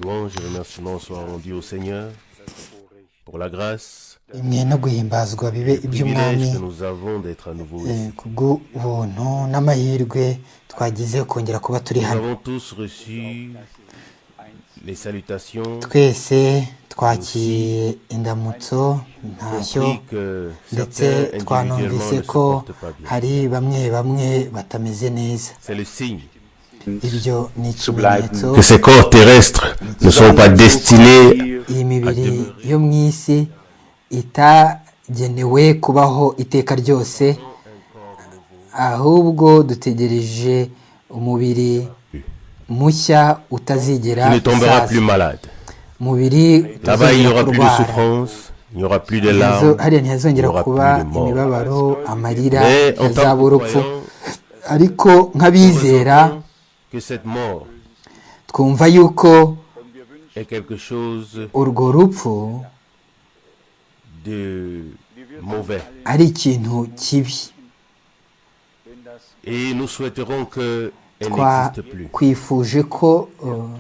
louanges et remerciements soient rendus au Seigneur pour la grâce, imwe no guhimbazwa bibe le iby'umwami privilège que nous avons d'être à nouveau ici. eh, kubw'ubuntu n'amahirwe twagize kongera kuba turi Nous hano avons tous reçu les salutations. twese twakiriye indamutso ntashyo compris que ndetse certains individuellement twanumvise ne se ko portent pas bien. hari bamwe bamwe batameze neza C'est le signe ibyo ni ikimenyetso que ces corps terrestres ne sont pas destinés iyi mibiri yo mu isi itagenewe kubaho iteka ryose ahubwo dutegereje umubiri mushya utazigera qui ne tombera usaza plus malade. umubiri Là-bas, il n'y utazongera aura plus de kurwara souffrance, il n'y aura plus de Ntihazo- larmes, hariya il n'y ntihazongera aura kuba plus de mort. imibabaro amarira Mais en tant hazaba que urupfu croyants, ariko nk'abizera nous ressentons que cette mort twumva yuko est quelque chose urwo rupfu de mauvais. ari ikintu kibi Et nous souhaiterons qu'elle twa n'existe plus. twifuje ko uh, Comment nous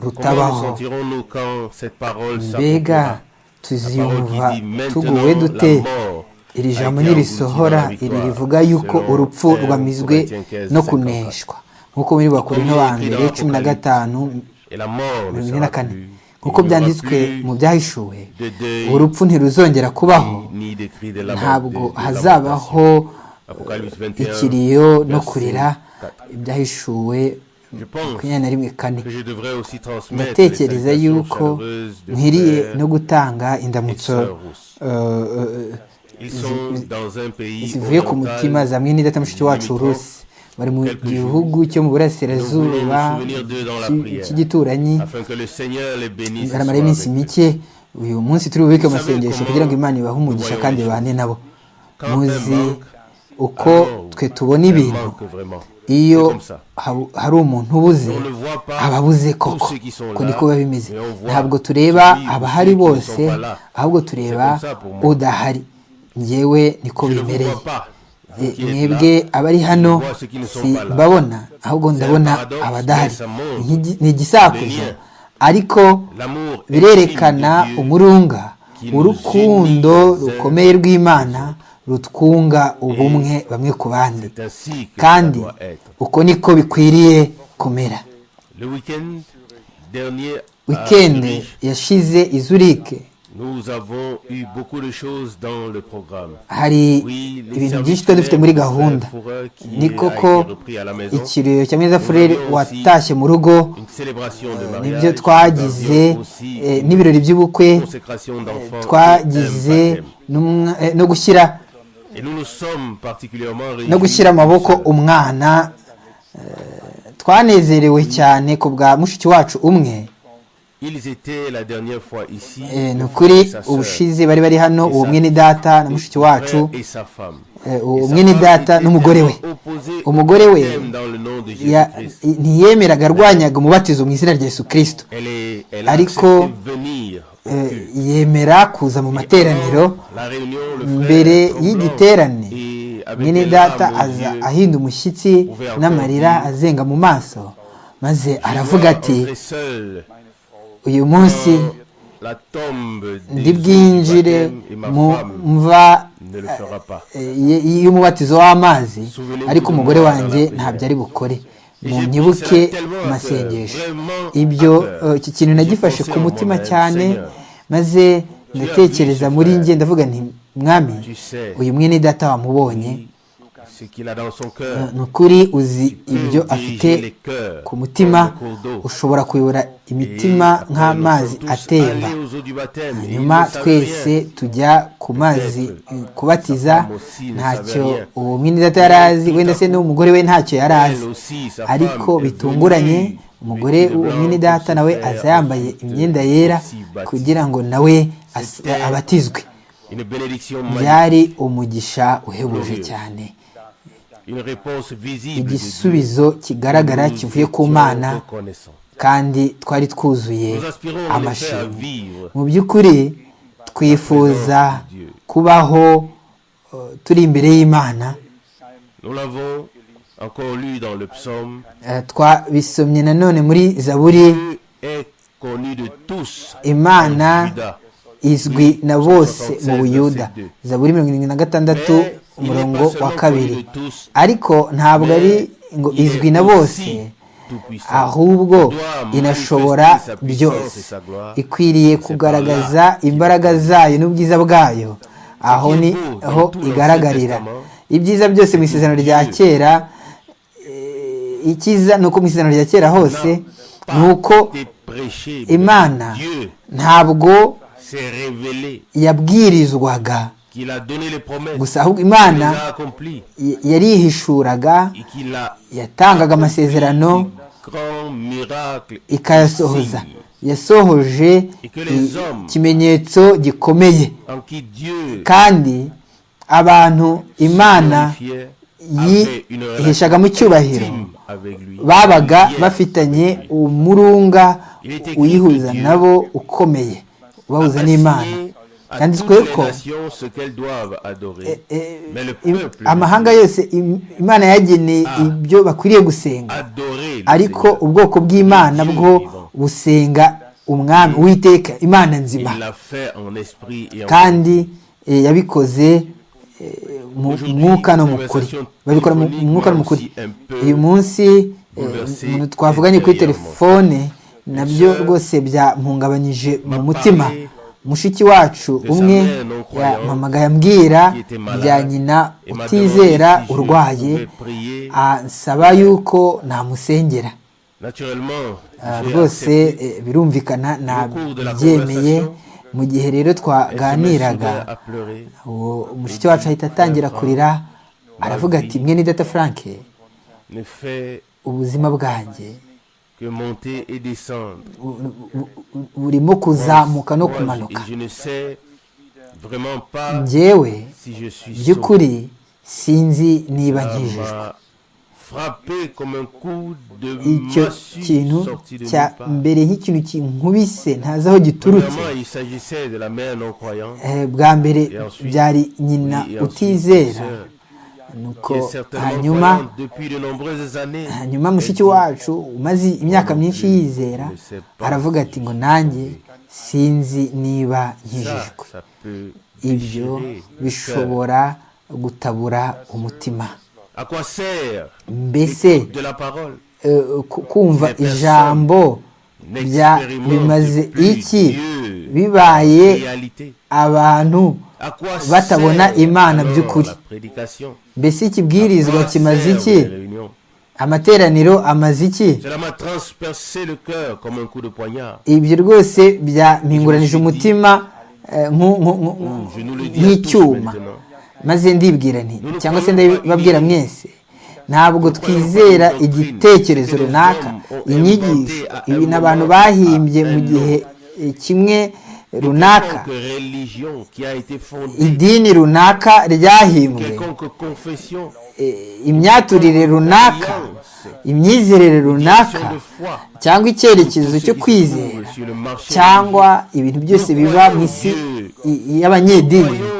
rutabaho sentirons-nous quand cette parole s'accomplira mbega La parole qui tuziyumva dit, Maintenant, tuguwe dute la mort iri a jambo été engloutie dans la nirisohora iri victoire, rivuga yuko selon urupfu un rwamizwe Corinthiens 15, no 54. kuneshwa nk'uko muri bakorinto ba mbere cumi na gatanu et la mort ne mirongo ine na sera kane plus. nk'uko Il n'y aura byanditswe plus mu byahishuwe de deuil, urupfu ntiruzongera kubaho ni des cris de lament- ntabwo de- de hazabaho lamentation. Apocalypse 21, ikiriyo no verset kurira 4. ibyahishuwe Je pense makumyabiri na rimwe kane que je devrais aussi transmettre les ndatekereza salutations yuko chaleureuses de nkwiriye frères no gutanga et indamutso sœurs russes. eh, eh, Ils sont dans un pays zivuye ku oriental. mutima zamwe n'idata mushiki wacu rusi bari mu gihugu cyo mu burasirazuba cy'i- cy'igituranyi afin que le Seigneur les bénisse. et baramara soit iminsi avec eux. mike uyu munsi turi bubike amasengesho kugira ngo imana ibahe umugisha kandi ibane nabo muzi uko Alors, twe tubona elle ibintu manque vraiment. iyo C'est comme ça. habu- hari umuntu ubuze On ne voit pas aba abuze tous koko ceux qui sont uko là, niko biba bimeze mais on voit ntabwo tureba celui ou abahari ceux qui ne bose sont pas là. ahubwo tureba C'est comme ça pour moi. udahari njyewe niko Je ne vous bimereye vois pas. Vous Eh, qui êtes mwebwe là, abari hano vois ceux qui ne sont si pas là. babona ahubwo ndabona paradoxe, abadahari mais ça montre Nk'igi- ni igisakuzo le lien. ariko L'amour birerekana intime de Dieu umurunga qui nous urukundo unit les uns rukomeye rw'imana rutwunga ubumwe bamwe ku bandi C'est ainsi que ça kandi doit être. uko niko bikwiriye kumera Le week-end dernier, à wikendi Zurich, yashize i zurike nous avons eu beaucoup de choses dans le programme. hari Oui, les ibintu services byinshi tuba dufite muri gahunda pour eux qui ni a koko été repris à la maison. ikiriyo cya mwiza furere Nous avons aussi watashye mu rugo Une célébration de mariage. nibyo twagize Nous avions aussi eh, une n'ibirori by'ubukwe consécration d'enfants twagize et un baptême. n'umwa- eh, no gushyira Et nous nous sommes particulièrement réunis. no gushyira amaboko umwana eh, twanezerewe cyane ku bwa mushiki wacu umwe Ils étaient la dernière fois ici. Eh, ni le ukuri frère et sa sœur, ubushize bari bari hano uwo mwene data na mushiki wacu frère et sa femme. eh, uwo Et sa mwene femme data était n'umugore we tellement opposée Umugore au we baptême dans le nom de Ya- Jésus-Christ. ntiyemeraga arwanyaga umubatizo mu izina rya yesu kirisito Elle est, elle a Ariko, accepté de venir au Eh, culte. yemera kuza mu materaniro La réunion, le frère mbere tremblant y'igiterane et avec mwene des data larmes aux aza yeux, ahinda umushyitsi n'amarira azenga mu maso maze je aravuga dois ati entrer seul uyu munsi dans la tombe des ndi eaux du bwinjire baptême et ma mu femme mva ne le fera pas. eh, y- y'umubatizo w'amazi ariko umugore wanjye ntabyo ari bukore mu nyibuke amasengesho ibyo eh, iki kintu nagifashe ku mutima cyane maze ndatekereza muri njye ndavuga nti mwami uyu mwene data wamubonye Ce qu'il a dans son cœur, ni ukuri uzi ibyo peut afite diriger les cœurs ku mutima comme le cours d'eau. ushobora kuyobora Et imitima après, nk'amazi nous sommes tous atemba allés aux eaux du baptême et ils nyuma ne savent twese rien. tujya ku mazi eh, kubatiza ntacyo uwo mwene data yari azi wenda se n'umugore we ntacyo yari azi ariko bitunguranye umugore w'umwene data nawe aza yambaye imyenda yera kugira ngo nawe as- abatizwe Une bénédiction magnifique, byari umugisha uhebuje cyane une réponse visible de Dieu. igisubizo kigaragara Nous kivuye ku étions mana reconnaissants. kandi twari twuzuye Nous aspirons en effet à amashimwe vivre mu by'ukuri twifuza kubaho eh, turi imbere y'imana Nous l'avons encore lu dans le psaume. Eh, twabisomye nanone muri zaburi Dieu est connue de tous, en imana Juda. izwi na bose mu buyuda Verset zaburi mirongo irindwi na gatandatu Mais il n'est umurongo pas seulement wa kabiri connu de tous, ariko ntabwo mais ari ngo il est izwi na bose aussi tout-puissant. Il ahubwo doit inashobora manifester sa puissance byose et sa gloire. ikwiriye kugaragaza imbaraga zayo n'ubwiza bwayo aho ni aho igaragarira ibyiza byose mu isezerano rya kera eh, icyiza ni uko mu isezerano rya kera hose ni uko T'es prêché, mais imana Dieu ntabwo s'est révélé yabwirizwaga qu'il a donné les promesses, gusa ahubwo qu'il les imana a accomplies y- yarihishuraga et qu'il a yatangaga amasezerano grand miracle ikayasohoza signe yasohoje i- ikimenyetso gikomeye en qui Dieu kandi abantu imana glorifiait avait une relation yihishagamo icyubahiro intime avec lui. babaga Hier, bafitanye avec lui. umurunga Il était uyihuza écrit que nabo Dieu ukomeye ubahuza a n'imana assigné à byanditswe toutes les ko nations ce qu'elles doivent adorer. eh, Mais le im- peuple amahanga yose im- imana yageneye Ah. ibyo bakwiriye gusenga adorer le ariko Seigneur. ubwoko bw'imana bwo busenga umwami uwiteka imana nzima Il l'a fait en esprit et en kandi eh, yabikoze eh, mu Aujourd'hui, mwuka no mu kuri conversation babikora mu mu mwuka no mu kuri aussi un peu uyu munsi eh, bouleversée umuntu twavuganye kuri intérieurement. telefone nabyo sœur rwose byampungabanyije mu m'a mutima parlé mushiki wacu de sa umwe mère non croyante yampamagaye ambwira qui était malade bya nyina et m'a utizera demandé si je urwaye pouvais prier. ansaba yuko namusengera Naturellement, Ah, j'ai rwose accepté. eh, birumvikana cours de la nabyemeye conversation, mu gihe rero Elle se met twaganiraga soudain à pleurer. uwo mushiki wacu ahita atangira kurira aravuga ati mwe ni data frank Ne fait ubuzima bwanjye que monter et descendre. bu- bu- bu- burimo kuzamuka no Moi, kumanuka je, je ne sais vraiment pas njyewe si je suis sauvé. by'ukuri sinzi niba Ça nkijijwe m'a frappé comme un coup de icyo kintu massue sorti de cya nulle part. mbere nk'ikintu kinkubise ntazi aho giturutse Premièrement, il s'agissait de la mère non croyante Eh, bwa mbere Et ensuite- byari nyina oui, et ensuite, utizera sœur, qui est nuko certainement hanyuma croyante depuis de nombreuses années. hanyuma Elle mushiki dit, wacu umaze imyaka myinshi yizera aravuga ati ngo nanjye sinzi ça, niba nkijijwe ça peut ibyo déchirer le cœur. bishobora gutabura umutima À quoi sert mbese de la parole eh, ku- kumva ijambo bya bimaze iki bibaye Réalité. abantu À quoi batabona sert imana alors by'ukuri la prédication mbese ikibwirizwa À quoi kimaze sert iki les réunions amateraniro amaze iki Cela m'a transpercé le cœur comme un coup de poignard. ibyo rwose byampinguranije umutima eh, nku- nku- nku- Je nous le dis à tous nk'icyuma maintenant. maze ndibwira nti cyangwa se ndababwira mwese ntabwo twizera igitekerezo runaka inyigisho ibintu abantu bahimbye mu gihe eh, kimwe runaka Quelconque religion qui a été fondée, idini runaka ryahimbwe quelconque confession, eh, imyaturire runaka imyizerere runaka question de foi, cyangwa icyerekezo tout ce cyo qui se kwizera trouve sur le marché cyangwa ibintu byose biba mu isi i- religieux, y'abanyedini croyons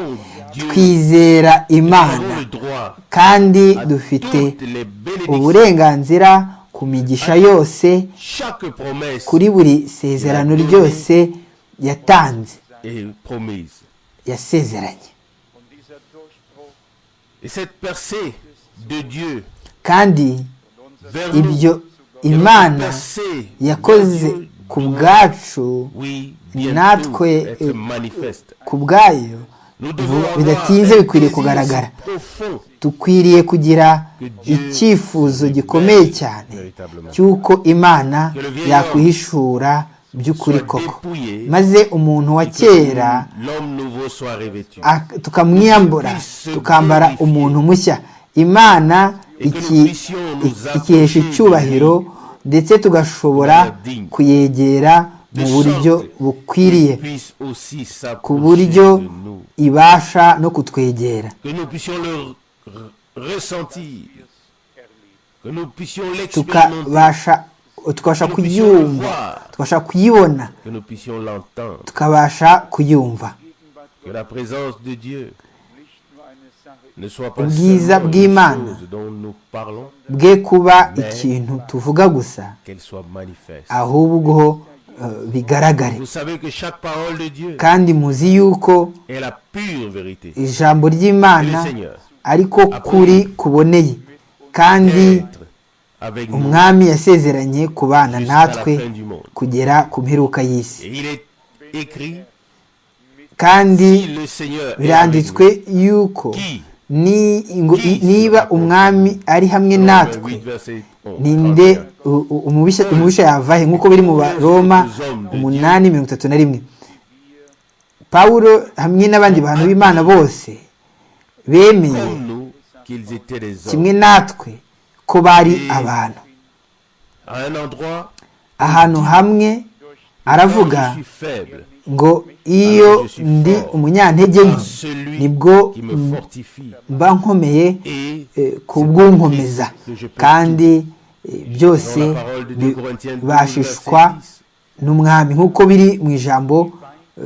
Dieu, twizera nous imana avons le droit kandi à dufite toutes les bénédictions, uburenganzira ku migisha yose chaque promesse kuri buri sezerano ryose yatanze est promise. yasezeranye Et cette percée de Dieu kandi vers ibyo nous, et notre imana percée yakoze vers Dieu ku bwacu Oui, bientôt natwe être eh, manifeste. ku bwayo Nous vuba- devons avoir un bidatinze bikwiriye désir kugaragara si profond dukwiriye kugira Que Dieu icyifuzo nous gikomeye libère cyane véritablement. cy'uko imana Que le vieil yakwihishura by'ukuri soit koko dépouillé maze umuntu wa que kera l'homme nouveau soit revêtu. ak- tukamwiyambura puisse tukambara glorifier. umuntu mushya imana Et que iki- nous puissions nous iki- ikihesha approcher icyubahiro ndetse tugashobora digne. kuyegera mu sorte buryo bukwiriye qu'il puisse aussi ku s'approcher buryo de nous. ibasha no kutwegera Que nous puissions le r- ressentir. Que nous puissions l'expérimenter. tukabasha tukabasha Nous puissions le kuyumva voir. tukabasha kuyibona Que nous puissions l'entendre. tukabasha kuyumva Que la présence de Dieu ne soit pas Ubwiza seulement bw'Imana. une chose dont nous parlons, bwe kuba ikintu tuvuga gusa qu'elle soit manifeste. ahubwo bigaragare Vous savez que chaque parole de Dieu kandi muzi yuko est la pure vérité. ijambo Que le ry'imana Seigneur ariko kuri kuboneye kandi être avec nous umwami yasezeranye ku bana jusqu'à la natwe fin du monde. kugera ku mperuka y'isi Et il est écrit kandi si le Seigneur est avec biranditswe nous. yuko Qui ni- ngo- Qui niba umwami ari Romains hamwe natwe 8, verset 11, ninde 31. u- u- umubisha umubisha yavahe nk'uko biri mu baroma umunani mirongo itatu na rimwe pawulo hamwe n'abandi bantu b'imana bose bemeye Comme nous, qu'ils étaient des hommes. kimwe natwe ko bari abantu À un endroit, ahantu hamwe aravuga je suis faible. ngo iyo ndi umunyantege à nke Celui nibwo qui me fortifie mba nkomeye et eh, ku bw'unkomeza kandi eh, byose dans la parole de 2 bi- Corinthiens 12, bashishwa verset 10. n'umwami nk'uko biri mu ijambo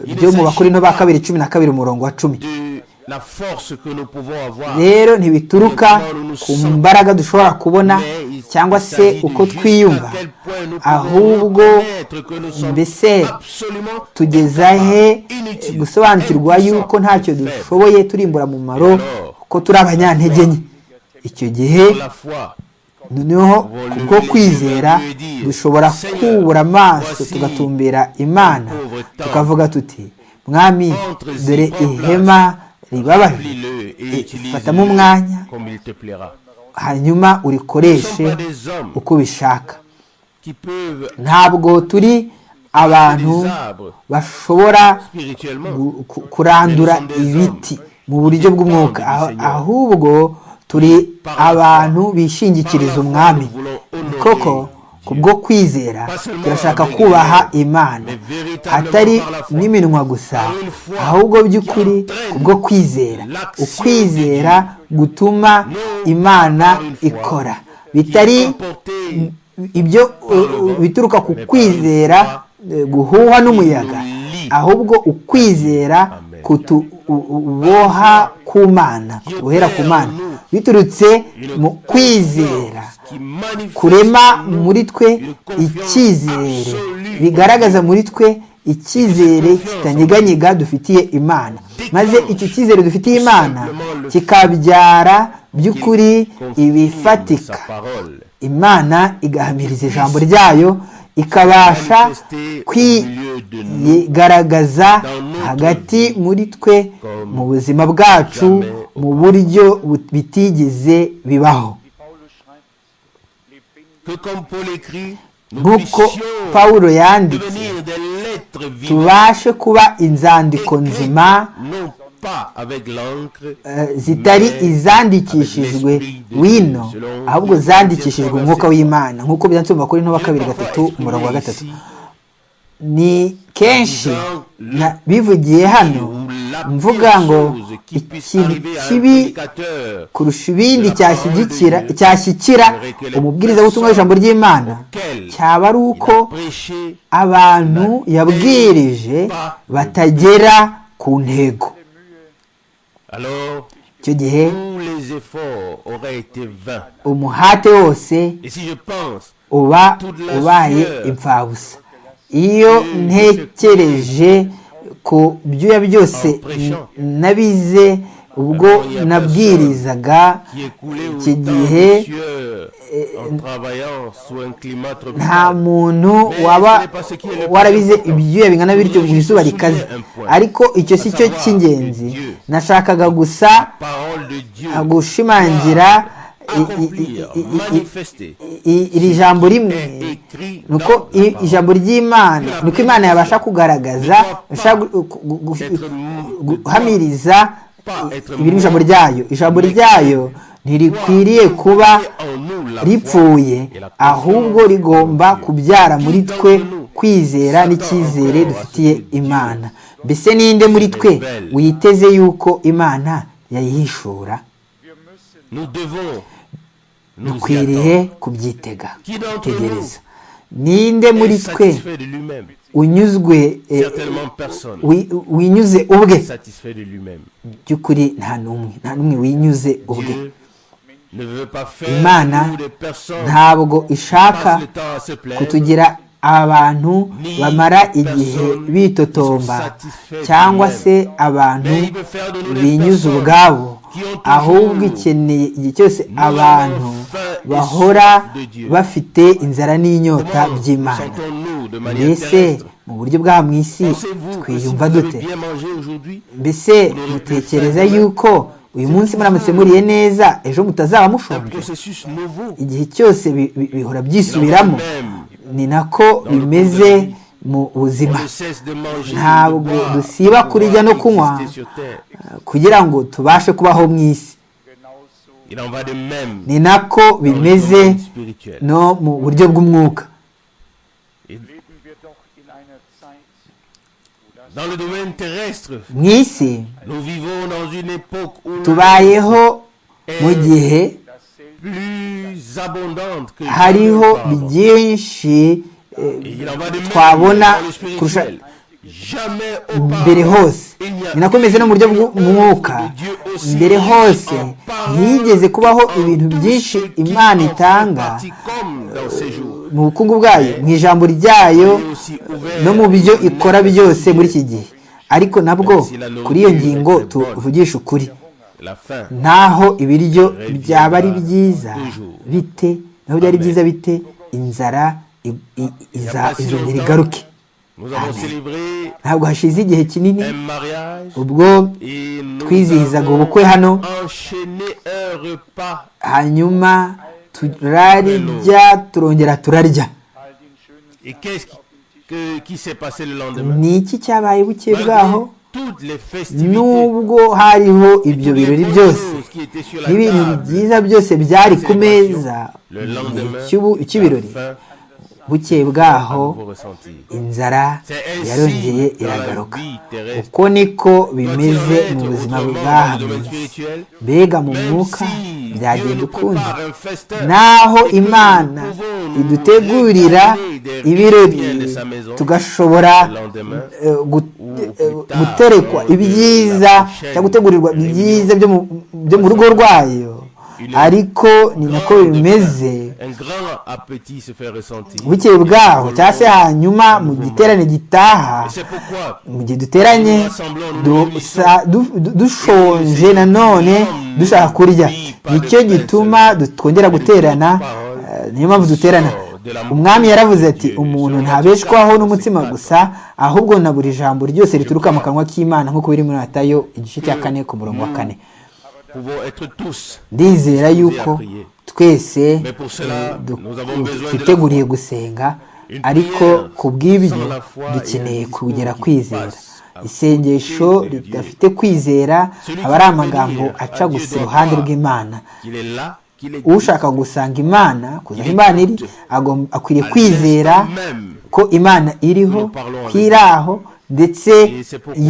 eh, ryo mu bakorino ba kabiri cumi na kabiri umurongo wa cumi de la force que nous pouvons avoir. rero ntibituruka ku mbaraga dushobora kubona Mais il- cyangwa il se s'agit de uko jusqu'à twiyumva quel point nous pouvons ahubwo reconnaître que nous sommes mbese absolument tugeza he incapables, eh, inutiles, gusobanukirwa impuissants, yuko ntacyo faibles. dushoboye turimbura mu mumaro ko turi abanyantege nke icyo gihe Pour la foi, noneho kubwo kwizera dushobora kubura amaso tugatumbera imana tukavuga tuti mwami dore ihema ribabaje remplis-le Eh, et fatamo umwanya utilise-le comme il te plaira. hanyuma Nous ne sommes urikoreshe pas des hommes uko ubishaka qui peuvent ntabwo turi abantu des arbres bashobora spirituellement. gu- ku- kurandura ibiti mu buryo bw'umwuka Ah- ahubwo turi abantu bishingikiriza umwami Ni koko kubwo kwizera turashaka kubaha imana atari n'iminwa gusa ahubwo by'ukuri kubwo kwizera ukwizera gutuma imana ikora bitari ibyo uh, uh, bituruka ku kwizera eh, guhuhwa n'umuyaga ahubwo ukwizera kutuboha ku mana kutubohera ku mana biturutse mu kwizera kurema muri twe icyizere bigaragaza muri twe icyizere kitanyeganyega dufitiye imana maze icyo cyizere dufitiye imana kikabyara by'ukuri ibifatika imana igahamiriza ijambo ryayo ikabasha kwigaragaza hagati muri twe mu buzima bwacu mu buryo bu- bitigeze bibaho nk'uko pawulo yanditse tubashe kuba inzandiko nzima eh, zitari izandikishijwe wino ahubwo zandikishijwe umwuka w'imana nk'uko byanditse mu bakuru ntoba kabiri gatatu umurongo wa gatatu ni kenshi na- bivugiye hano mvuga ngo ikintu kibi kurusha ibindi cyashyigikira cyashyikira umubwiriza w'ubutumwa w'ijambo ry'imana cyaba ari uko abantu yabwirije batagera ku ntego Alors, icyo gihe tous les efforts auraient été vains. umuhate wose Et si je pense uba ubaye imfabusa iyo ntekereje ku byuya byose n- nabize ubwo nabwirizaga qui est coulé iki autant gihe de sueur en travaillant sous un climat nta tropical, muntu waba warabize ibyuya bingana bityo mu izuba rikaze ariko icyo si cyo cy'ingenzi nashakaga gusa parole de Dieu gushimangira i- i- i- i- i- i- manifestée i- iri jambo rimwe est écrit dans nuko la i- parole. ijambo ry'imana nuko imana yabasha kugaragaza yabasha gu- gu- gu- gu- Être mou- guhamiriza pas être ibiri mu ijambo ryayo ijambo ryayo ntirikwiriye kuba mouillé en nous la foi. ripfuye ahubwo rigomba kubyara muri twe kwizera n'icyizere dufitiye imana mbese ninde muri twe witeze yuko imana yayihishura Nous devons nous y dukwiriye attendre. kubyitega Qui d'entre tegereza ninde muri est twe satisfait de lui-même unyuzwe eh, Certainement personne wi- winyuze ubwe satisfait de lui-même. by'ukuri nta n'umwe nta n'umwe winyuze ubwe Dieu ne veut pas faire imana de nous des personnes ntabwo qui ishaka passent le temps à se plaindre, kutugira abantu bamara igihe bitotomba cyangwa se abantu binyuze ubwabo ahubwo ikeneye igihe cyose abantu bahora bafite inzara n'inyota by'imana mbese mu buryo bwa mu isi twiyumva dute mbese mutekereza yuko uyu munsi muramutse muriye neza ejo mutazaba mushonje igihe cyose bihora byisubiramo ni nako bimeze mu buzima ntabwo dusiba kurya no kunywa kugira ngo tubashe kubaho mu isi ni nako bimeze no mu buryo bw'umwuka mu isi tubayeho mu gihe hariho byinshi twabona kurusha mbere hose ni nako bimeze no mu buryo bw'umwuka mbere hose ntiyigeze kubaho ibintu byinshi imana itanga mu bukungu bwayo mu ijambo ryayo no mu byo ikora byose muri iki gihe ariko nabwo kuri iyo ngingo tuvugisha ukuri naho ibiryo byaba ari byiza bite naho byari byiza bite inzara izongera igaruke ntabwo hashize igihe kinini ubwo twizihizaga ubukwe hano hanyuma turarya turongera turarya ni iki cyabaye buke bwaho nubwo hariho ibyo birori byose n'ibintu byiza byose byari ku meza cy'ibirori buke bwaho inzara yarongeye iragaruka uko niko bimeze mu buzima bwahamwe mbega mu mwuka byagenda ukundi naho imana idutegurira ibirori tugashobora guterekwa ibyiza cyangwa gutegurirwa ibyiza byo mu rugo rwayo ariko ni nako bimeze bukeye bwaho cyangwa se hanyuma mu giterane gitaha mu gihe duteranye dushonje nanone dushaka kurya nicyo gituma twongera guterana niyo mpamvu duterana umwami yaravuze ati umuntu ntabeshwaho n'umutsima gusa ahubwo na buri jambo ryose rituruka mu kanwa k'imana nk'uko biri muri atayo igice cya kane ku murongo wa kane ndizera yuko twese twiteguriye gusenga ariko ku bw'ibyo dukeneye kugera kwizera isengesho ridafite kwizera aba ari amagambo aca gusa iruhande rw'imana ushaka gusanga imana kuzaho imana iri akwiriye kwizera ko imana iriho ko iri aho ndetse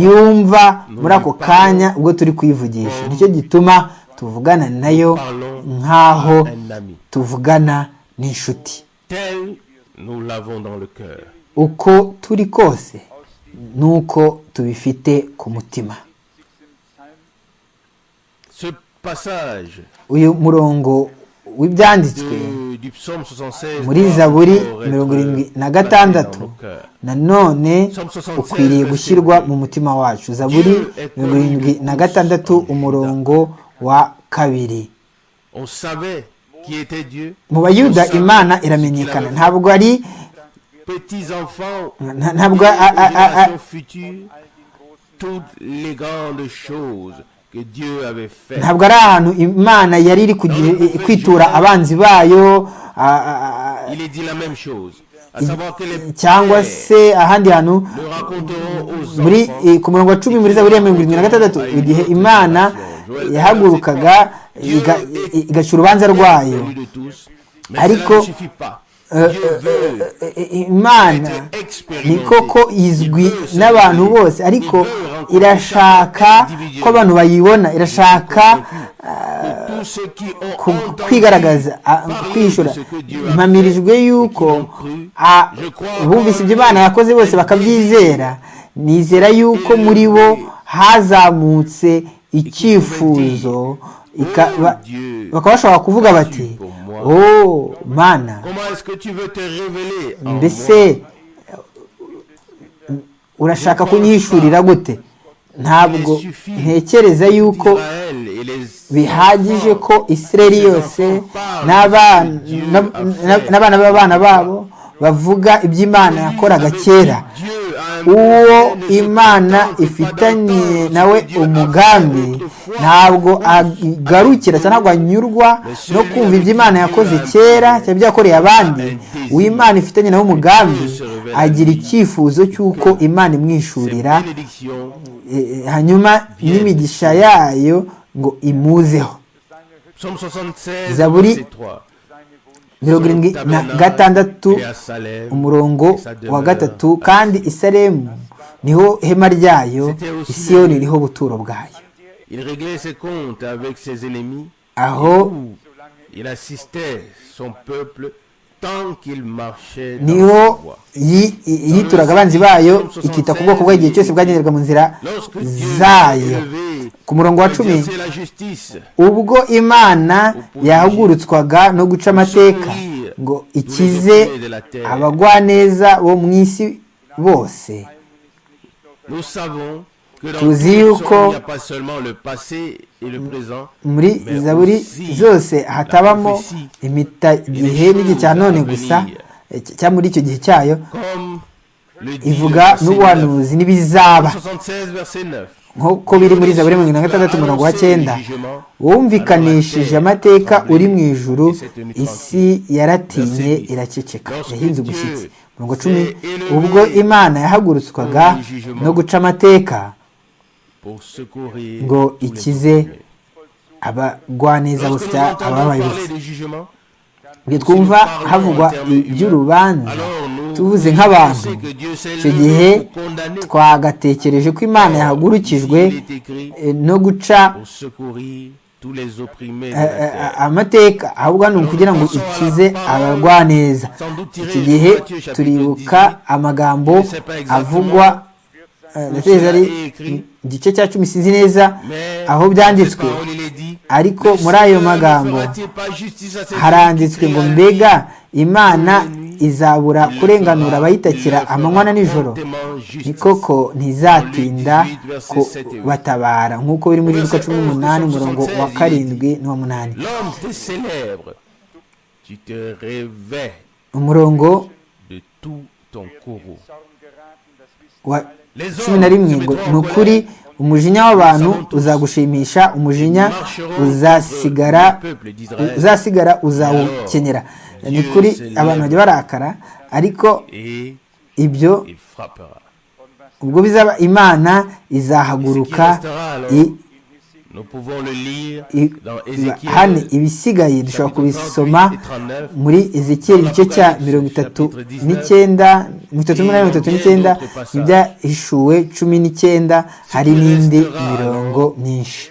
yumva muri ako kanya ubwo turi kuyivugisha nicyo gituma tuvugana nayo nk'aho tuvugana n'inshuti uko turi kose ni uko tubifite ku mutima uyu murongo w'ibyanditswe muri zaburi mirongo irindwi na gatandatu nanone ukwiriye gushyirwa mu mutima wacu zaburi mirongo irindwi na gatandatu umurongo wa kabiri mu bayuda imana iramenyekana ntabwo ari ntabwo ntabwo ari ahantu imana yari iri kwitura abanzi bayo cyangwa se ahandi hantu muri ku murongo wa cumi muri za buriya mirongo irindwi na gatandatu igihe imana yahagurukaga igaca urubanza rwayo ariko imana ni koko izwi n'abantu bose ariko irashaka ko abantu bayibona irashaka kwigaragaza kwishyura mpamirijwe yuko bumvise ibyo imana yakoze bose bakabyizera nizera yuko muri bo hazamutse icyifuzo bakaba bashobora kuvuga bati oh mana mbese urashaka kunyishurira gute ntabwo ntekereza yuko bihagije ko isireri yose n'abana b'abana babo bavuga iby'imana yakoraga kera uwo imana ifitanye nawe umugambi ntabwo agarukira cyangwa ntabwo anyurwa no kumva ibyo imana yakoze kera cyangwa ibyo yakoreye abandi uwo imana ifitanye nawe umugambi agira icyifuzo cy'uko imana imwishurira hanyuma n'imigisha yayo ngo imuzeho zaburi mirongo irindwi na gatandatu umurongo wa gatatu kandi isaremu niho hema ryayo isiyoni niho buturo bwayo aho niho yituraga abanzi bayo ikita ku bwoko bw'igihe cyose bwagenderwa mu nzira zayo ku murongo wa cumi ubwo imana yahagurutswaga no guca amateka ngo ikize abagwaneza bo mu isi bose tuzi yuko muri zaburi zose hatabamo igihe n'igihe cya none gusa cyangwa muri icyo gihe cyayo ivuga n'ubuhanuzi n'ibizaba nk'uko biri muri zaburi mirongo na gatandatu umurongo wa cyenda wumvikanishije amateka uri mu ijuru isi yaratinye iraceceka yahinze umushyitsi mirongo cumi ubwo imana yahagurutswaga no guca amateka ngo ikize abagwaneza bose ababayobozi igihe twumva havugwa iby'urubanza tuvuze nk'abantu icyo gihe twagatekereje ko imana yahagurukijwe no guca amateka ahubwo hano kugira ngo ikize abagwaneza iki gihe turibuka amagambo avugwa ndatekereza ari igice cya cumi sinzi neza aho byanditswe ariko muri ayo magambo haranditswe ngo mbega imana izabura kurenganura abayitakira amanywa na nijoro ni koko ntizatinda batabara nk'uko biri muri rwa cumi n'umunani umurongo wa karindwi n'uwa munani umurongo wa cumi na rimwe ngo ni ukuri umujinya w'abantu uzagushimisha umujinya uzasigara uzasigara uzawukenera ni kuri abantu bajya barakara ariko ibyo ubwo bizaba imana izahaguruka hano ibisigaye dushobora kubisoma muri ezekiyeli igice cya mirongo itatu n'icyenda mirongo itatu n'umunani mirongo itatu n'icyenda ibyahishuwe cumi n'icyenda hari n'indi mirongo myinshi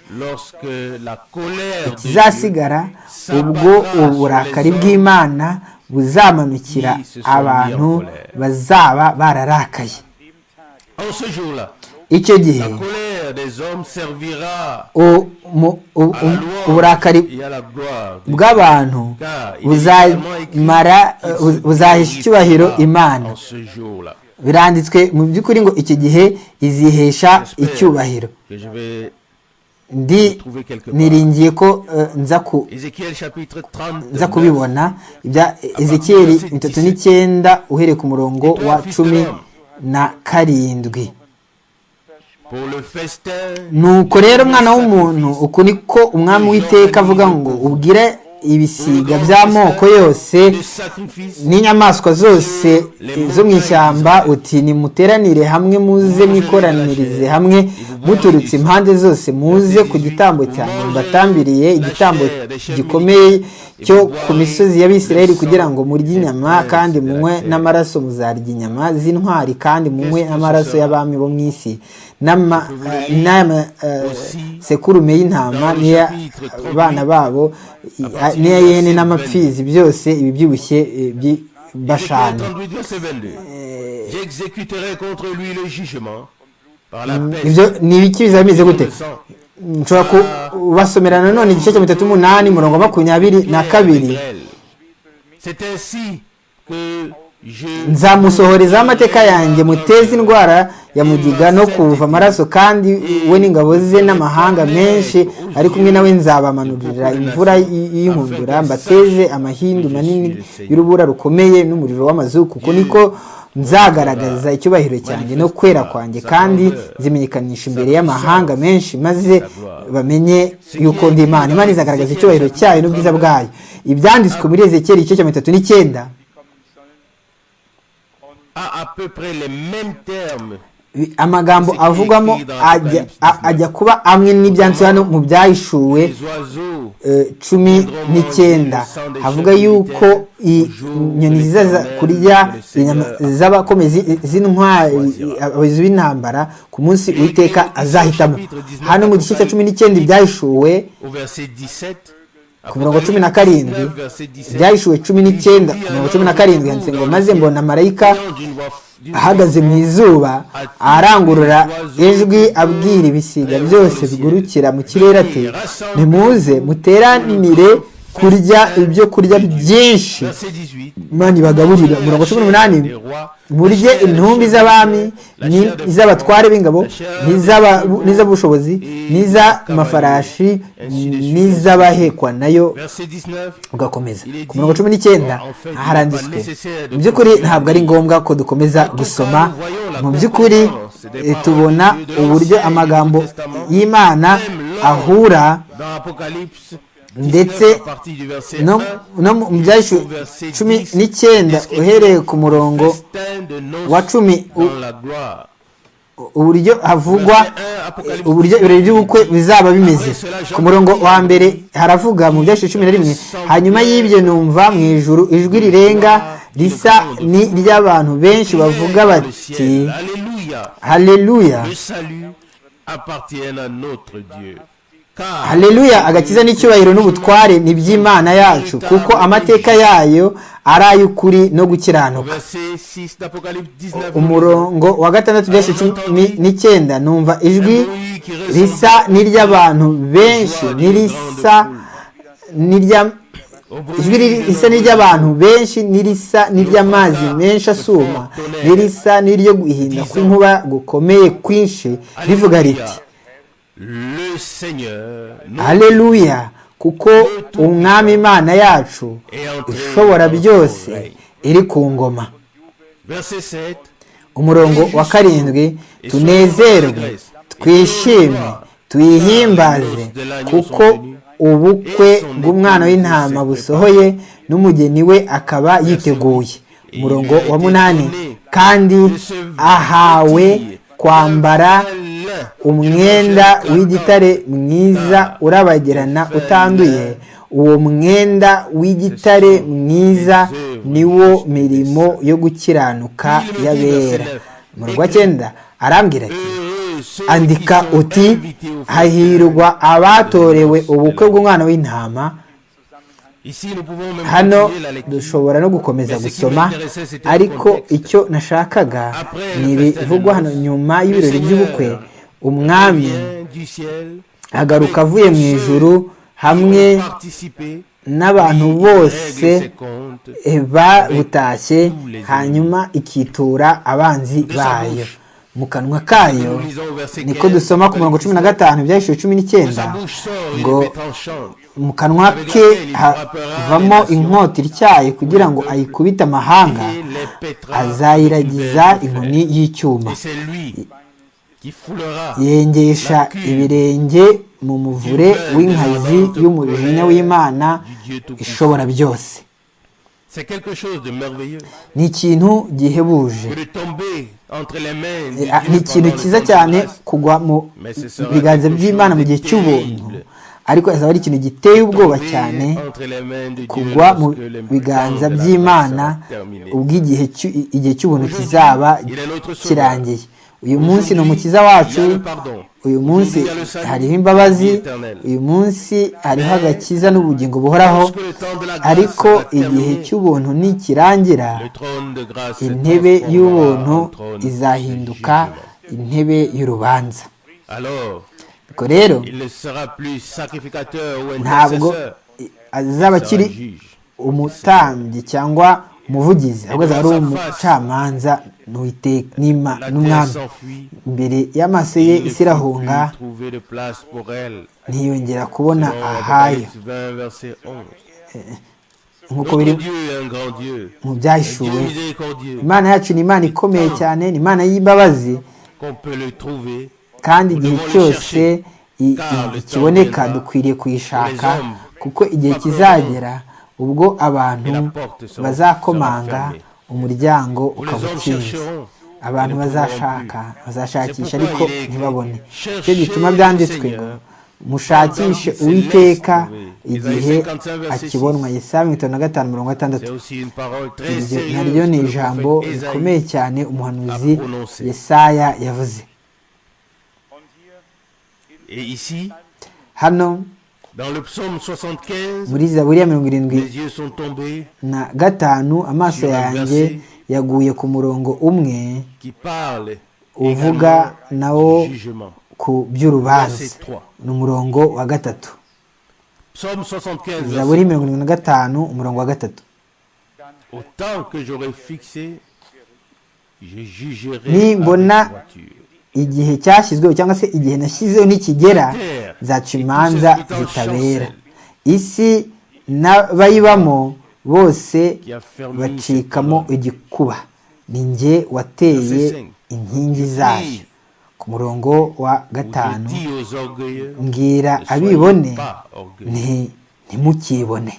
ikizasigara ubwo uburakari bw'imana buzamanukira abantu bazaba bararakaye icyo gihe uburakari bw'abantu buzahisha icyubahiro imana biranditswe mu by'ukuri ngo iki gihe izihesha icyubahiro ndi niringiye ko nza kubibona ibya ezekiyeri itatu n'icyenda uhereye ku murongo wa cumi na karindwi nuko rero umwana w'umuntu uku niko umwami w'iteka avuga ngo ubwire ibisiga by'amoko yose n'inyamaswa zose zo mu ishyamba uti nimuteranire hamwe muze mwikoranirize hamwe muturutse impande zose muze ku gitambo cyanjye mbatambiriye igitambo gikomeye cyo ku misozi y'abisirayeli kugira ngo murye inyama kandi munywe n'amaraso muzarya inyama z'intwari kandi munywe amaraso y'abami bo mu isi n'amasekurume y'intama n'iy'abana babo n'iya yene n'amapfizi byose ibibyibushye bashani ibyo ni ibiki bizameze gute nshobora kubasomera nanone igice cya mirongo itatu n'umunani mirongo makumyabiri na kabiri nzamusohorezaho amateka yanjye muteze indwara ya mugiga no kuva amaraso kandi we n'ingabo ze n'amahanga menshi ari kumwe nawe nzabamanurira imvura y'inkunzura mbateze amahindu manini y'urubura rukomeye n'umuriro w'amazu kuko niko nzagaragaza icyubahiro cyanjye no kwera kwanjye kandi zimenyekanisha imbere y'amahanga menshi maze bamenye yuko ndi imana imana izagaragaza icyubahiro cyayo n'ubwiza bwayo ibyanditswe muri ezekeri igice cya mirongo itatu n'icyenda amagambo avugwamo ajya kuba amwe n'ibyanditse hano mu byahishuwe cumi n'icyenda havuga yuko inyoni ziza kurya z'abakomezi z'intwari abayobozi b'intambara ku munsi witeka azahitamo hano mu gice cya cumi n'icyenda ibyahishuwe ku mirongo cumi na karindwi byahishuwe cumi n'icyenda ku mirongo cumi na karindwi handitse ngo maze mbona marayika ahagaze mu izuba arangurura ijwi abwira ibisiga byose bigurukira mu kirere ati nimuze muteranire kurya ibyo kurya byinshi imana ibagaburira mirongo cumi n'umunani murye intumbi z'abami n'iz'abatware b'ingabo n'iz'abushobozi n'iz'amafarashi n'iz'abahekwa nayo ugakomeza ku mirongo cumi n'icyenda haranditswe mu by'ukuri ntabwo ari ngombwa ko dukomeza gusoma mu by'ukuri tubona uburyo amagambo y'imana ahura ndetse no mu byahishwe cumi n'icyenda uhereye ku murongo wa cumi uburyo havugwa uburyo ibirori by'ubukwe bizaba bimeze ku murongo wa mbere haravuga mu byahishwe cumi na rimwe hanyuma y'ibyo numva mu ijuru ijwi rirenga risa ni iry'abantu benshi bavuga bati hareruya haleluya agakiza n'icyubahiro n'ubutware ni iby'imana yacu kuko amateka yayo ari ay'ukuri no gukiranuka umurongo wa gatandatu byose cumi n'icyenda numva ijwi risa n'iry'abantu benshi n'irisa n'irya ijwi risa n'iry'abantu benshi n'irisa n'iry'amazi menshi asuma n'irisa n'iryo guhinda kw'inkuba gukomeye kwinshi rivuga riti haleluya kuko umwami imana yacu ishobora byose iri ku ngoma umurongo wa karindwi tunezerwe twishime tuyihimbaze kuko ubukwe bw'umwana w'intama busohoye n'umugeni we akaba yiteguye umurongo wa munani kandi ahawe kwambara umwenda w'igitare mwiza urabagirana utanduye uwo mwenda w'igitare mwiza niwo mirimo yo gukiranuka y'abera mu rwa cyenda arambwira ati andika uti hahirwa abatorewe ubukwe bw'umwana w'intama hano dushobora no gukomeza gusoma ariko icyo nashakaga ni ibivugwa hano nyuma y'ibirori by'ubukwe umwami agaruka avuye mu ijuru hamwe n'abantu bose babutashye hanyuma ikitura abanzi bayo mu kanwa kayo niko dusoma ku mirongo cumi na gatanu ibyahishije cumi n'icyenda ngo mu kanwa ke havamo inkota ityaye kugira ngo ayikubite amahanga azayiragiza inkoni y'icyuma yengesha ibirenge mu muvure w'inkazi y'umujinya w'imana ishobora byose ni ikintu gihebuje ni ikintu cyiza cyane kugwa mu biganza by'imana mu gihe cy'ubuntu ariko azaba ari ikintu giteye ubwoba cyane kugwa mu biganza by'imana igihe cy'ubuntu kizaba kirangiye uyu munsi ni umukiza wacu uyu munsi hariho imbabazi uyu munsi hariho agakiza n'ubugingo buhoraho ariko igihe cy'ubuntu nikirangira intebe y'ubuntu izahinduka intebe y'urubanza ariko rero ntabwo azaba akiri umutambyi cyangwa umuvugizi ahubwo azaba ari umucamanza n'umwami imbere y'amaso ye isi irahunga ntiyongera kubona ahayo nk'uko biri mu byahishuwe imana yacu ni imana ikomeye cyane ni imana y'imbabazi kandi igihe cyose ikiboneka dukwiriye kuyishaka kuko igihe kizagera ubwo abantu bazakomanga umuryango ukaba ukinze abantu bazashaka bazashakisha ariko ntibabone icyo gituma byanditswe ngo mushakishe uwiteka igihe akibonwa yesaya mirongo itanu na gatanu mirongo itandatu iryo naryo ni ijambo rikomeye cyane umuhanuzi yesaya yavuze hano muri zaburiya mirongo irindwi na gatanu amaso yanjye yaguye ku murongo umwe uvuga nawo ku by'urubanza ni umurongo wa gatatu zaburiya mirongo irindwi na gatanu umurongo wa gatatu nimbona igihe cyashyizweho cyangwa se igihe nashyizeho nikigera zaca imanza zitabera isi n'abayibamo bose bacikamo igikuba ni nge wateye inkingi zayo ku murongo wa gatanu mbwira abibone ntimukibone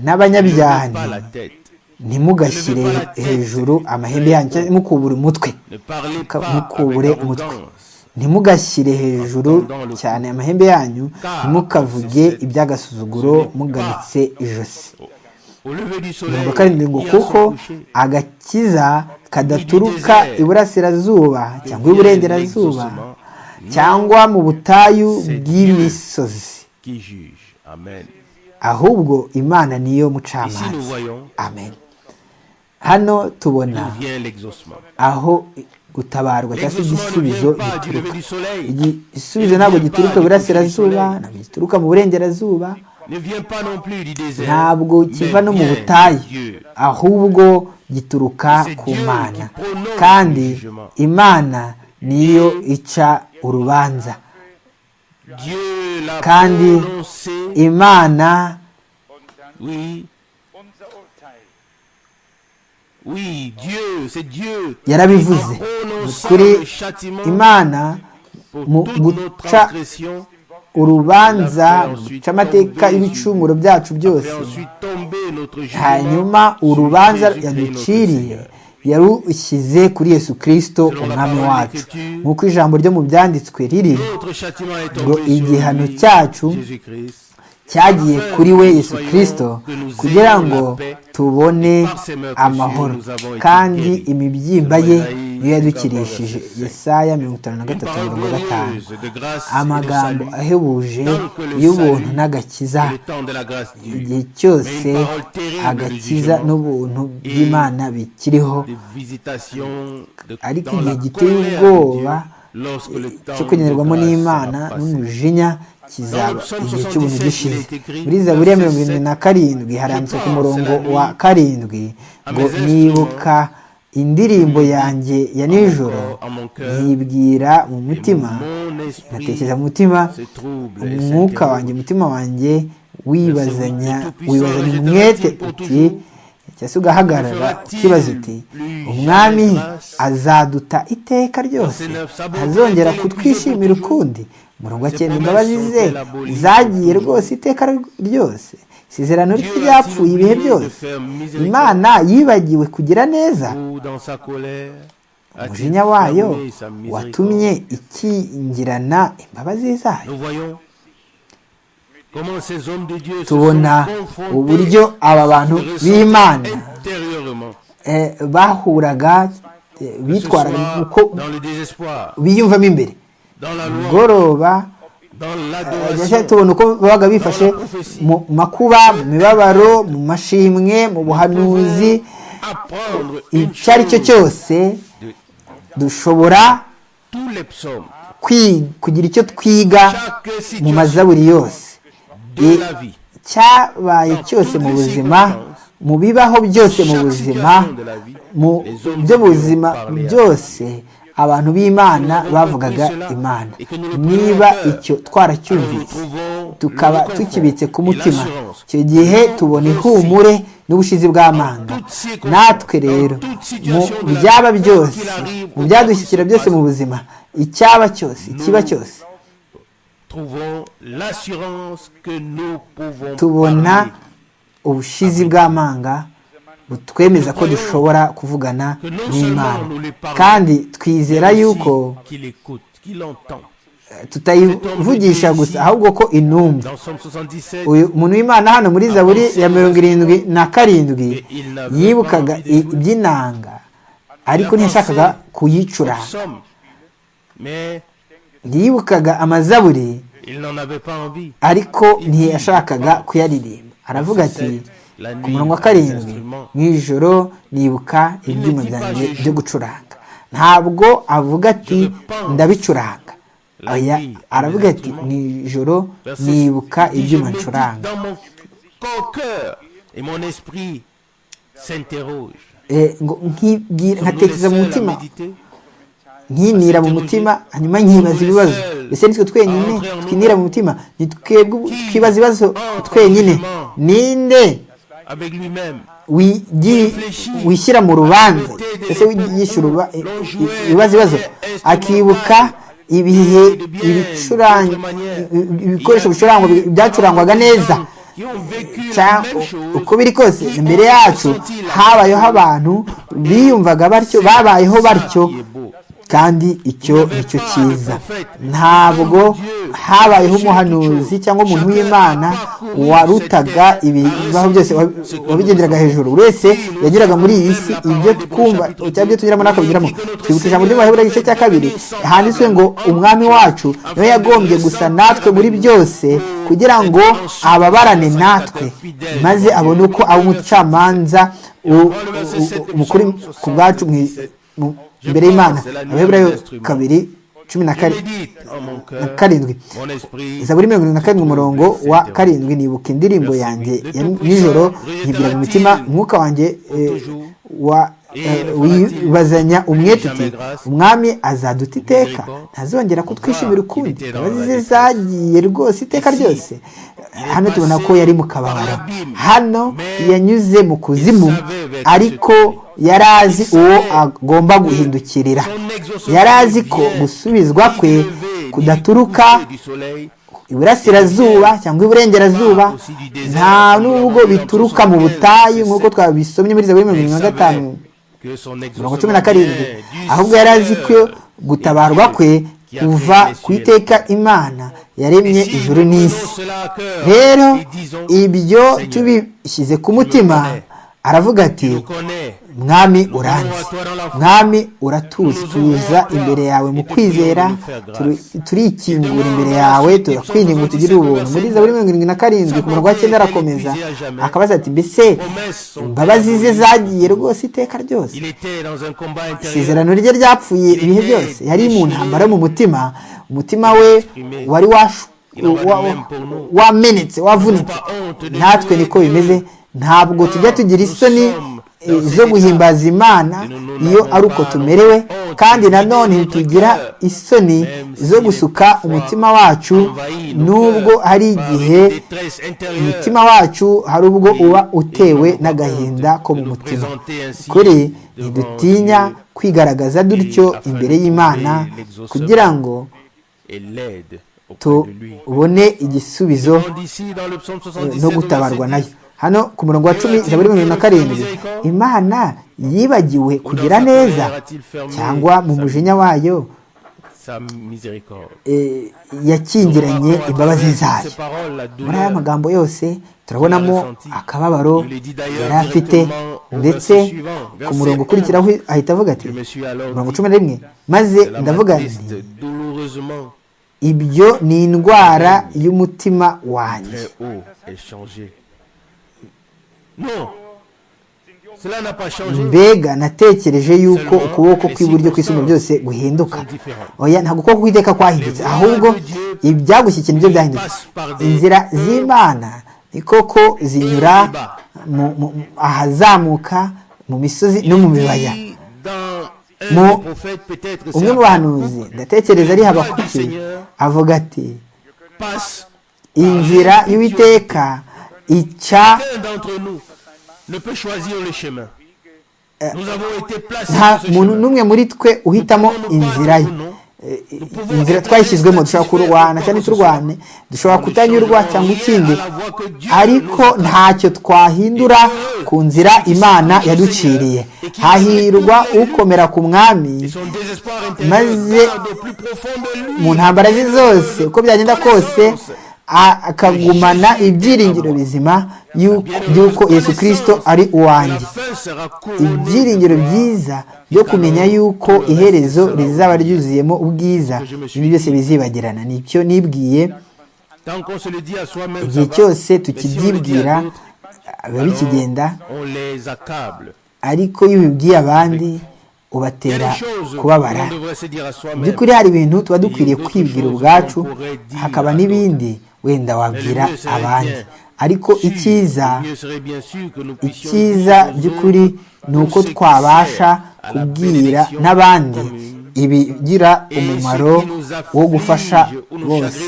n'abanyabyahani ntimugashyire hejuru amahembe yanyu mukubure umutwe mukubure umutwe ntimugashyire hejuru cyane amahembe yanyu ntimukavuge iby'agasuzuguro muganitse ijosi mirongo karindwi ngo kuko agakiza kadaturuka iburasirazuba cyangwa iburengerazuba cyangwa mu butayu bw'imisozi ahubwo imana niyo mucamanza amen hano tubona aho gutabarwa cyangwa se igisubizo gituruka igisubizo ntabwo gituruka iburasirazuba ntabwo gituruka mu burengerazuba ntabwo kiva no mu butayu ahubwo gituruka ku mana kandi imana niyo ica urubanza kandi imana yarabivuze kuri imana mu guca urubanza guca amateka y'ibicumuro byacu byose hanyuma urubanza yaduciriye yarushyize kuri yesu kirisito umwami wacu nk'uko ijambo ryo mu byanditswe riri ngo igihano cyacu cyagiye kuri we yesu kirisito kugira ngo tubone amahoro kandi imibyimba ye niyo yadukirishije yesaya mirongo itanu na gatatu mirongo gatanu amagambo ahebuje y'ubuntu n'agakiza igihe cyose agakiza n'ubuntu bw'imana bikiriho ariko igihe giteye ubwoba cyo kunyurwamo n'imana n'umujinya kizaba igihe cy'ubuntu gishize muri zaburiya mirongo irindwi na karindwi haranditswe ku murongo wa karindwi ngo nibuka indirimbo yanjye ya nijoro yibwira mu mutima ngatekereza mu mutima umwuka wanjye umutima wanjye wibazanya wibazanya umwete uti cyangwa se ugahagarara ukibaza uti umwami azaduta iteka ryose azongera kutwishimira ukundi murongo cyenda imbabazi ze zagiye rwose iteka ryose isezerano ry'iyapfuye ibihe byose imana yibagiwe kugira neza umujinya wayo watumye ikingirana imbabazi zayo tubona uburyo aba bantu b'imana bahuraga bitwaraga uko biyumvamo imbere mugoroba tubona uko babaga bifashe mu makuba mu mibabaro mu mashimwe mu buhanuzi icyo ari cyo cyose dushobora kugira icyo twiga mu mazaburi yose cyabaye cyose mu buzima mu bibaho byose mu buzima mu byo buzima byose abantu b'imana bavugaga imana niba icyo twaracyumvise tukaba tukibitse ku mutima icyo gihe tubona ihumure n'ubushizi bw'amanga natwe rero mu byaba byose mu byadushyikira byose mu buzima icyaba cyose ikiba cyose tubona ubushizi bw'amanga butwemeza ko dushobora kuvugana n'imana kandi twizera yuko tutayivugisha gusa ahubwo ko inumva umuntu w'imana hano muri zaburi ya mirongo irindwi na karindwi yibukaga iby'inanga ariko ntiyashakaga kuyicura yibukaga amazaburi ariko ntiyashakaga kuyaririmba aravuga ati ku murongo wa karindwi mu ijoro nibuka ibyuma byanjye byo gucuranga ntabwo avuga ati ndabicuranga aya aravuga ati mu ijoro nibuka ibyuma ncuranga nkatekereza mu mutima nkinira mu mutima hanyuma nkibaza ibibazo mbese nitwe twenyine twinira mu mutima twibaza ibibazo twenyine ninde wishyira mu rubanza ndetse yishyura ibibazo ibibazo akibuka ibihe ibikoresho bicurangwa byacurangwaga neza uko biri kose imbere yacu habayeho abantu biyumvaga batyo babayeho batyo kandi icyo nicyo cyiza ntabwo habayeho umuhanuzi cyangwa umuntu w'imana warutaga ibibaho byose wabigenderaga hejuru buri wese yageraga muri iyi si ibyo twumva cyangwa ibyo tunyuramo n'akabinyuramo twibutse ijambo ry'umubare igice cya kabiri handitswe ngo umwami wacu niwe yagombye gusa natwe muri byose kugira ngo ababarane natwe maze abone uko aba umucamanza mukuru ku bwacu imbere y'imana abaheburayo kabiri cumi na karindwi zaburi mirongo irindwi na karindwi umurongo wa karindwi nibuka indirimbo yanjye ya nijoro nyibwira mu mitima umwuka wanjye wibazanya umwete uti umwami azaduta iteka ntazongera kutwishimira ukundi imbabazi ze zagiye rwose iteka ryose hano tubona ko yari mu kababaro hano yanyuze mu kuzimu ariko yari azi uwo agomba guhindukirira yari azi ko gusubizwa kwe kudaturuka iburasirazuba cyangwa iburengerazuba nta n'ubwo bituruka mu butayu nk'uko twabisomye muri zaburi mirongo irindwi na gatanu mirongo cumi na karindwi ahubwo yari azi ko gutabarwa kwe kuva ku iteka imana yaremye ijuru n'isi rero ibyo tubishyize ku mutima aravuga ati mwami uranzi mwami uratuzi tuza imbere yawe mu kwizera turikingura imbere yawe turakwinginga tugire ubuntu muri zaburi mirongo irindwi na karindwi ku murongo wa cyenda arakomeza akabaza ati mbese imbabazi ze zagiye rwose iteka ryose isezerano rye ryapfuye ibihe byose yari mu ntambara yo mu mutima umutima we wari wamenetse wavunitse natwe niko bimeze ntabwo tujya tugira isoni zo guhimbaza imana iyo ari uko tumerewe kandi nanone ntitugira isoni zo gusuka umutima wacu nubwo hari igihe umutima wacu hari ubwo uba utewe n'agahinda ko mu mutima kuri ntidutinya kwigaragaza dutyo imbere y'imana kugira ngo tubone igisubizo no gutabarwa nayo hano ku murongo wa cumi zaburi mirongo na karindwi imana yibagiwe kugira neza cyangwa mu mujinya wayo yakingiranye imbabazi zayo muri aya magambo yose turabonamo akababaro yari afite ndetse ku murongo ukurikiraho ahita avuga ati mirongo cumi na rimwe maze ndavuga nti ibyo ni indwara y'umutima wanjye mbega natekereje yuko ukuboko kw'iburyo kw'isumba byose guhinduka oya ntabwo ukuboko kw'iteka kwahindutse ahubwo ibyagushyikira nibyo byahindutse inzira z'imana ni koko zinyura ahazamuka mu misozi no mu bibaya mu umwe mu bahanuzi ndatekereza ari habakuki avuga ati inzira y'uwiteka ica nta muntu n'umwe muri twe uhitamo inzira ye inzira twayishyizwemo dushobora kurwana cyangwa turwane dushobora kutanyurwa cyangwa ikindi ariko ntacyo twahindura ku nzira imana yaduciriye hahirwa ukomera ku mwami maze mu ntambara ze zose uko byagenda kose akagumana ibyiringiro bizima y'uko yesu kirisito ari uwanjye ibyiringiro byiza byo kumenya yuko iherezo rizaba ryuzuyemo ubwiza ibi byose bizibagirana nicyo nibwiye igihe cyose tukibyibwira biba bikigenda ariko iyo ubibwiye abandi ubatera kubabara by'ukuri hari ibintu tuba dukwiriye kwibwira ubwacu hakaba n'ibindi wenda wabwira abandi ariko icyiza icyiza by'ukuri ni uko twabasha kubwira n'abandi ibigira umumaro wo gufasha bose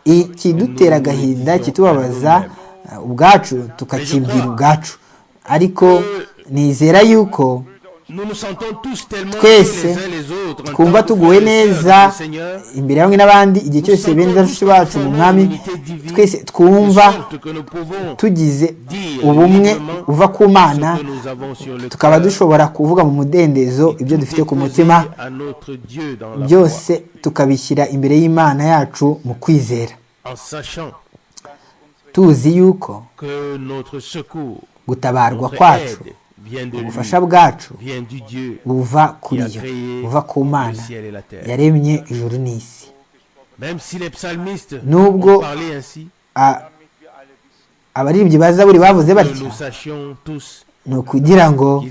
ikidutera agahinda kitubabaza ubwacu tukakibwira ubwacu ariko nizera yuko twese twumva tuguwe neza imbere hamwe n'abandi igihe cyose benda benshi bacu mu mwami twese twumva tugize ubumwe uva ku mana tukaba dushobora kuvuga mu mudendezo ibyo dufite ku mutima byose tukabishyira imbere y'imana yacu mu kwizera tuzi yuko gutabarwa kwacu ubufasha bwacu buva kuri yo buva ku mana yaremye ijuru n'isi nubwo abaririmbyi baza buri bavuze batya ni ukugira ngo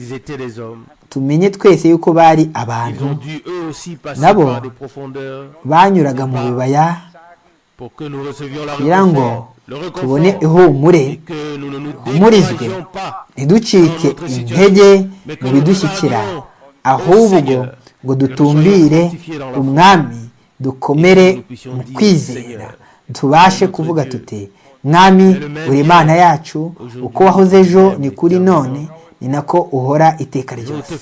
tumenye twese yuko bari abantu nabo banyuraga mu bibaya kugira ngo tubone ihumure humurizwe ntiducike intege mu bidushyikira ahubwo ngo dutumbire umwami dukomere mu kwizera tubashe kuvuga tuti mwami buri imana yacu uko wahoze ejo ni kuri none ni nako uhora iteka ryose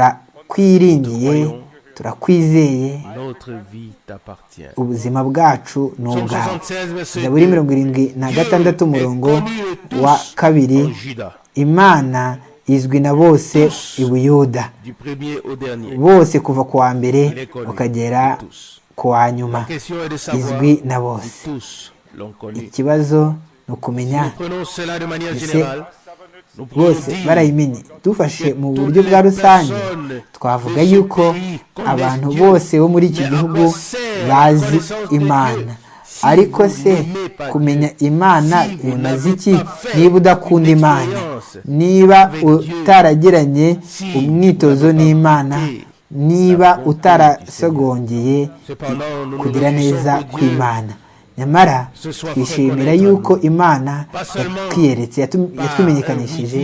turakwiringiye turakwizeye ubuzima bwacu ni ubwawe zaburi mirongo irindwi na gatandatu umurongo wa kabiri imana izwi na bose i buyuda bose kuva ku wa mbere ukagera ku wa nyuma izwi na bose ikibazo ni ukumenya ese bose barayimenye dufashe mu buryo bwa rusange twavuga yuko abantu bose bo muri iki gihugu bazi imana ariko se kumenya imana bimaze iki niba udakunda imana niba utaragiranye umwitozo n'imana niba utarasogongeye kugira neza kw'imana nyamara twishimira yuko imana yatwiyeretse yatwimenyekanishije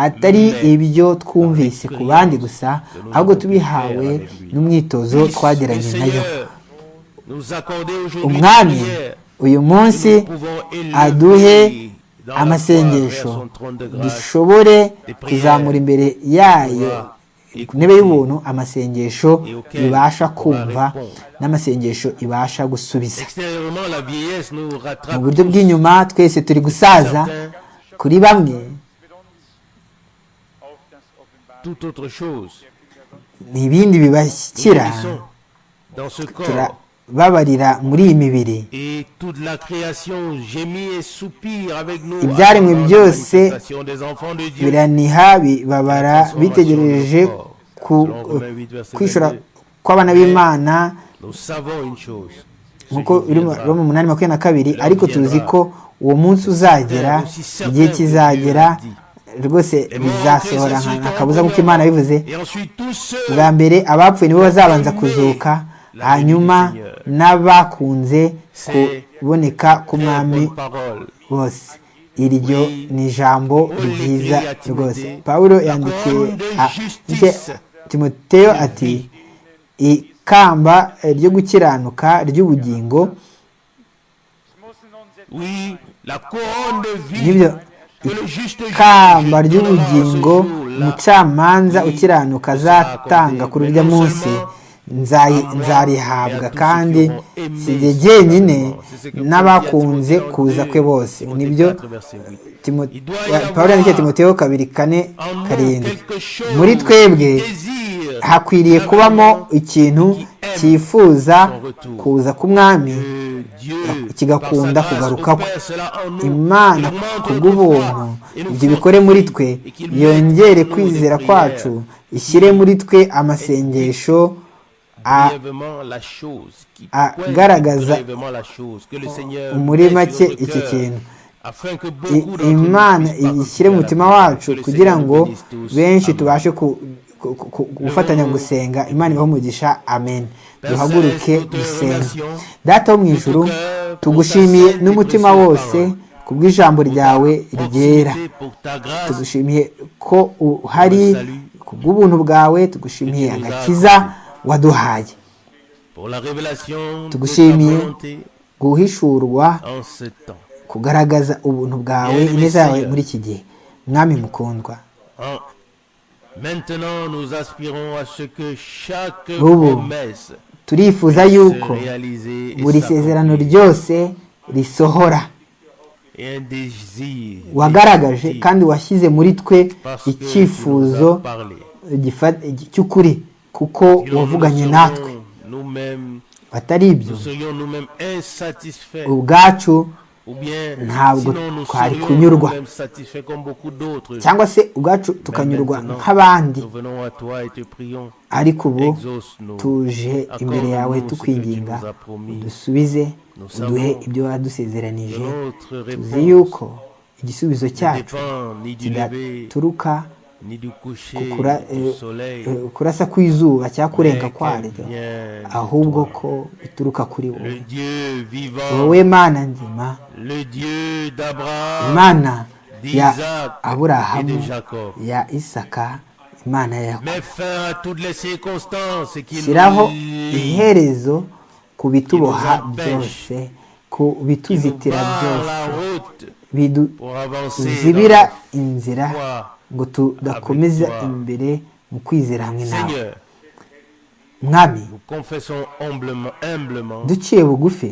atari ibyo twumvise ku bandi gusa ahubwo tubihawe n'umwitozo twagiranye nayo umwami uyu munsi aduhe amasengesho dushobore kuzamura imbere yayo ku ntebe y'ubuntu amasengesho ibasha kumva n'amasengesho ibasha gusubiza mu buryo bw'inyuma twese turi gusaza kuri bamwe ni ibindi bibashyikira turababarira muri iyi mibiri ibyaremwe byose biraniha bibabara bitegereje kwishura kw'abana b'imana nk'uko biri mu munani makumyabiri na kabiri ariko tuzi ko uwo munsi uzagera igihe kizagera rwose bizasohora akabuza nk'uko imana bivuze bwa mbere abapfuye nibo bazabanza kuzuka hanyuma n'abakunze kuboneka k'umwami bose iryo ni ijambo ryiza rwose pawulo yandikiye timoteo ati ikamba ryo gukiranuka ry'ubugingo n'ibyo ikamba ry'ubugingo umucamanza ukiranuka azatanga kuri urya munsi nzarihabwa kandi si jye jyenyine n'abakunze kuza kwe bose nibyo paul yandikiye timoteo kabiri kane karindwi muri twebwe hakwiriye kubamo ikintu cyifuza kuza k'umwami kigakunda kugaruka kwe imana kubw'ubuntu ibyo bikore muri twe yongere kwizera kwacu ishyire muri twe amasengesho agaragaza muri make iki kintu imana ishyire mu mutima wacu kugira ngo benshi tubashe gufatanya gusenga imana ibaho umugisha amen duhaguruke gusenga data wo mu ijuru tugushimiye n'umutima wose ku bw'ijambo ryawe ryera tugushimiye ko uhari ku bw'ubuntu bwawe tugushimiye agakiza waduhaye tugushimiye guhishurwa kugaragaza ubuntu bwawe ineza yawe muri iki gihe mwami mukundwa ubu turifuza yuko buri sezerano ryose risohora wagaragaje kandi washyize muri twe icyifuzo cy'ukuri kuko wavuganye natwe batari ibyo ubwacu ntabwo twari kunyurwa cyangwa se ubwacu tukanyurwa nk'abandi ariko ubu tuje imbere yawe tukwinginga dusubize uduhe ibyo wadusezeranije tuzi yuko igisubizo cyacu kidaturuka kurasa kw'izuba cyangwa kurenga kwaryo ahubwo ko bituruka kuri wowe wowe mana nzima imana ya aburahamu ya isaka imana ya shyiraho iherezo ku bituboha byose ku bituzitira byose biduzibira inzira ngo tudakomeza imbere mu kwizera hamwe nawe mwami duciye bugufi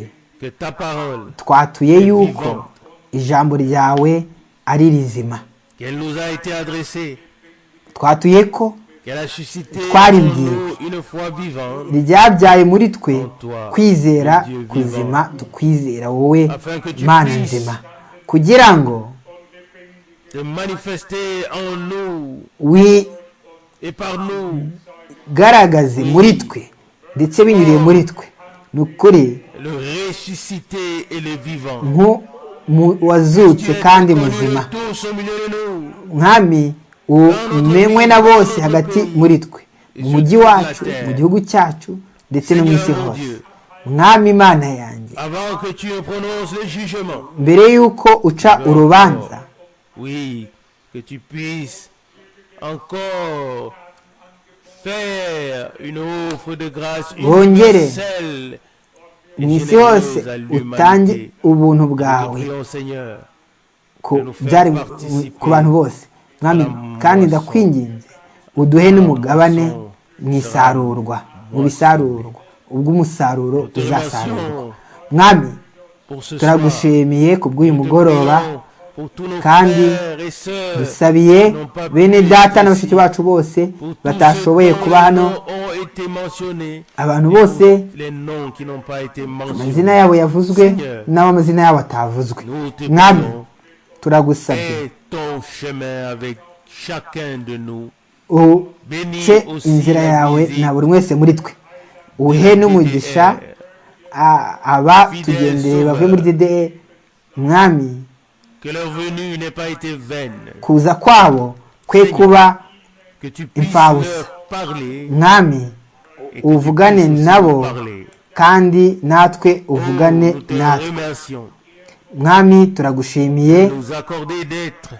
twatuye yuko ijambo ryawe ari rizima twatuye ko twaribwiwe ryabyaye muri twe kwizera kuzima tukwizera wowe mana nzima kugira ngo wigaragaze muri twe ndetse binyuriye muri twe ni ukuri wazutse kandi muzima mwami umenywe na bose hagati muri twe mu mujyi wacu mu gihugu cyacu ndetse no mu isi hose mwami imana yanjye mbere y'uko uca urubanza Oui, que tu puisses encore faire une offre de grâce universelle mu isi hose utange ubuntu bwawe ku bantu bose mwami kandi ndakwinginze uduhe n'umugabane mu isarurwa mu bisarurwa ubwo umusaruro uzasarurwa mwami turagushimiye ku bw'uyu mugoroba kandi dusabiye bene data na bashiki bacu bose batashoboye kuba hano abantu bose amazina yabo yavuzwe n'abo amazina yabo atavuzwe mwami turagusabye uce inzira yawe na buri wese muri twe uhe n'umugisha aba tugendeye bavuye muri dede mwami kuza kwabo kwe kuba imfabusa mwami uvugane nabo kandi natwe uvugane natwe mwami turagushimiye nous accorder d'être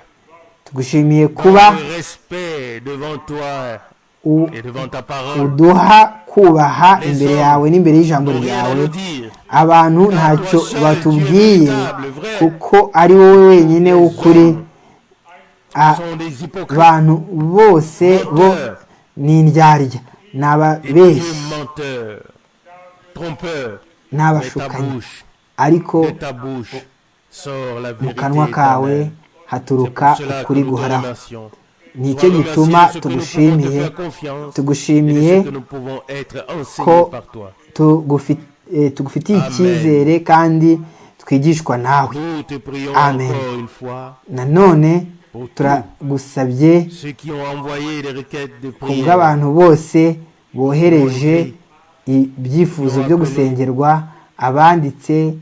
tugushimiye dans kuba le respect devant toi u- et devant ta parole. uduha kubaha imbere yawe n'imbere y'ijambo Pour rien à ryawe nous dire. abantu ntacyo batubwiye kuko ari wowe wenyine w'ukuri Ce A- sont des hypocrites abantu bose bo ni indyarya et ni des ababeshyi menteurs, trompeurs. ni Mais ta abashukanyi bouche, ariko de ta bouche sort la mu vérité kanwa kawe éternelle. C'est haturuka pour cela que ukuri nous te guhoraho remercions. ni Sois cyo remercié gituma de ce que nous pouvons te tugushimiye faire confiance et de tugushimiye ce que nous pouvons être enseignés ko par toi. tugufi- eh, tugufitiye Amen. icyizere kandi twigishwa nawe Nous te prions Amen. encore une fois nanone pour tous turagusabye ceux qui ont envoyé les requêtes de ku prière. bw'abantu bose bohereje ibyifuzo byo gusengerwa abanditse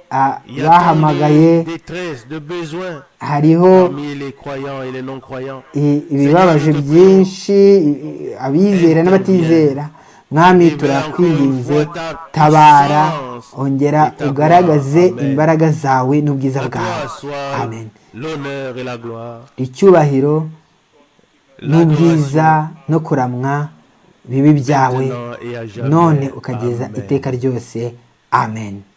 a- Il y a tant bahamagaye de détresse, de besoins hariho parmi les croyants et les non-croyants. i- ibibabaje byinshi i- i- abizera n'abatizera mwami turakwinginze tabara ongera ugaragaze imbaraga zawe n'ubwiza À bwawe toi soit amen l'honneur et la gloire. icyubahiro n'ubwiza l'adoration no kuramwa bibi byawe maintenant et à jamais. none ukageza Amen. iteka ryose amen